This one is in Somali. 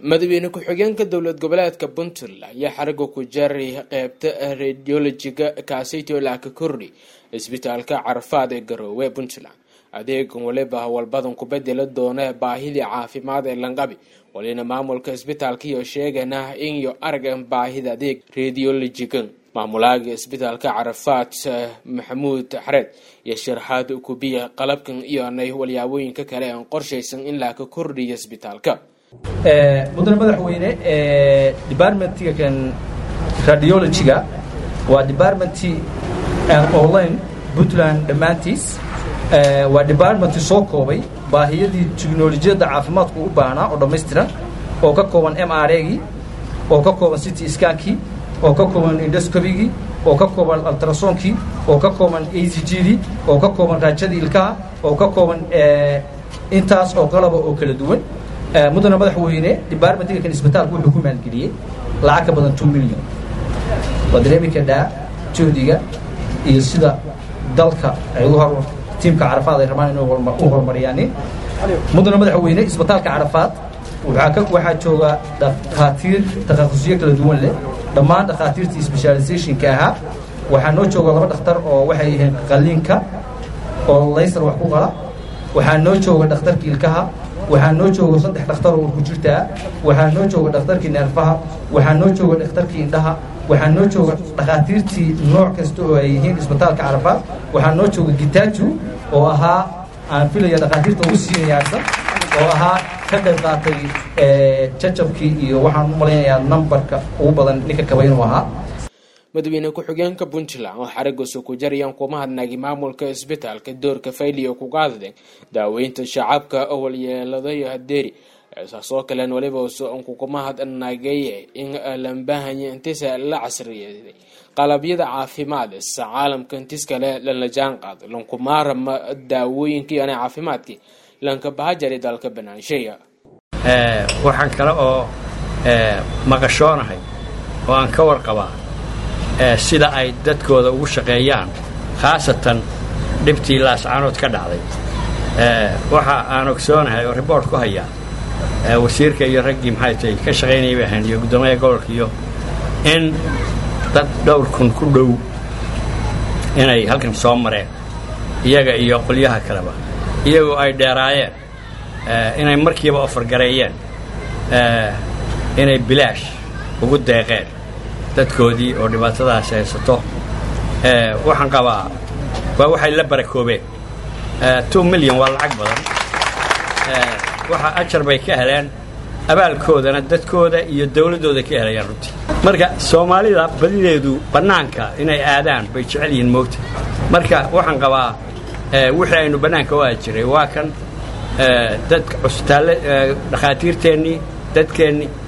madaxweyne ku-xigeenka dowlad goboleedka puntland ayaa xariga ku jaray qeybta radiolojiga kaasitolaa ka kordhi isbitaalka carafaad ee garoowe puntland adeegan waliba howlbadan ku bedeli doona baahidii caafimaad ee lanqabi walina maamulka isbitaalka iyo sheegana inyo aragan baahida adeeg radiolojigan maamulaaga isbitaalka carafaad maxamuud xareed iyo sharaxaad kubiya qalabkan iyo nay walyaabooyinka kale aan qorshaysan in laa ka kordhiya isbitaalka mudane madaxweyne departmentiga kan radiologyga waa departmenti online puntland dhammaantiis waa departmenti soo koobay baahiyadii teknolojiyadda caafimaadku u baahnaa oo dhammaystiran oo ka kooban m r agii oo ka kooban city skankii oo ka kooban indoscobigii oo ka kooban altrasoonkii oo ka kooban a c g dii oo ka kooban raajadii ilkaha oo ka kooban intaas oo qalaba oo kala duwan mudana madaxweyne departmentiga kan isbitaalku wuxuu ku maalgeliyey lacag ka badan two million waa dareemi kadhaa juhdiga iyo sida dalka ay u hor tiimka carafaad ay rabaan inay u horumariyaanin mudana madaxweyne isbitaalka carafaad waxaa jooga dhakhaatiir takhasusyo kala duwan leh dhammaan dhakhaatiirtii specializationka ahaa waxaa noo jooga laba dhakhtar oo waxay yihiin qaliinka oo laysar wax ku qala waxaa noo jooga dhakhtarka ilkaha waxaa noo jooga saddex dhakhtar oo ku jirtaa waxaa noo jooga dhakhtarkii neerfaha waxaa noo jooga dhakhtarkii indhaha waxaa noo jooga dhakhaatiirtii nooc kasta oo ay yihiin isbitaalka carafaad waxaa noo jooga gitaaju oo ahaa aan filaya dhakhaatiirta ugu siinayaarsan oo ahaa ka qayb qaatay jajabkii iyo waxaan u malaynayaa numbarka ugu badan ninka kaba inuu ahaa madaxweyne ku-xigeenka puntland oo xarigasu ku jarayaan kuma hadnagi maamulka isbitaalka doorka fayliya kuga hadleen daaweynta shacabka walyeeladayo hadeeri saasoo kalen waliba kukuma hadnagay in lambahanya intisa la casriyeeday qalabyada caafimaad sa caalamka intis kale lala jaan qaado lankumaarama daawooyinkii ana caafimaadkii lanka bahajari dalka banaansheya waxaan kale oo maqashoonahay oo aan ka warqabaa sida ay dadkooda ugu shaqeeyaan khaasatan dhibtii laascaanood ka dhacday waxa aan ogsoonahay oo riboort ku hayaa wasiirka iyo raggii maxay tahay ka shaqaynayay bay ahayn iyo guddoomiyaha gobolka iyo in dad dhowr kun ku dhow inay halkan soo mareen iyaga iyo qolyaha kaleba iyagoo ay dheeraayeen inay markiiba ofargareeyeen inay bilaash ugu deeqeen dadkoodii oo dhibaatadaas haysato waxaan qabaa waa waxay la barakoobeen two milyan waa lacag badan waxa ajar bay ka heleen abaalkoodana dadkooda iyo dawladdooda ka helayaan runtii marka soomaalida badideedu bannaanka inay aadaan bay jecel yihiin moogta marka waxaan qabaa wixii aynu bannaanka u aadi jiray waa kan dadka cusbitaalle dhakhaatiirteennii dadkeennii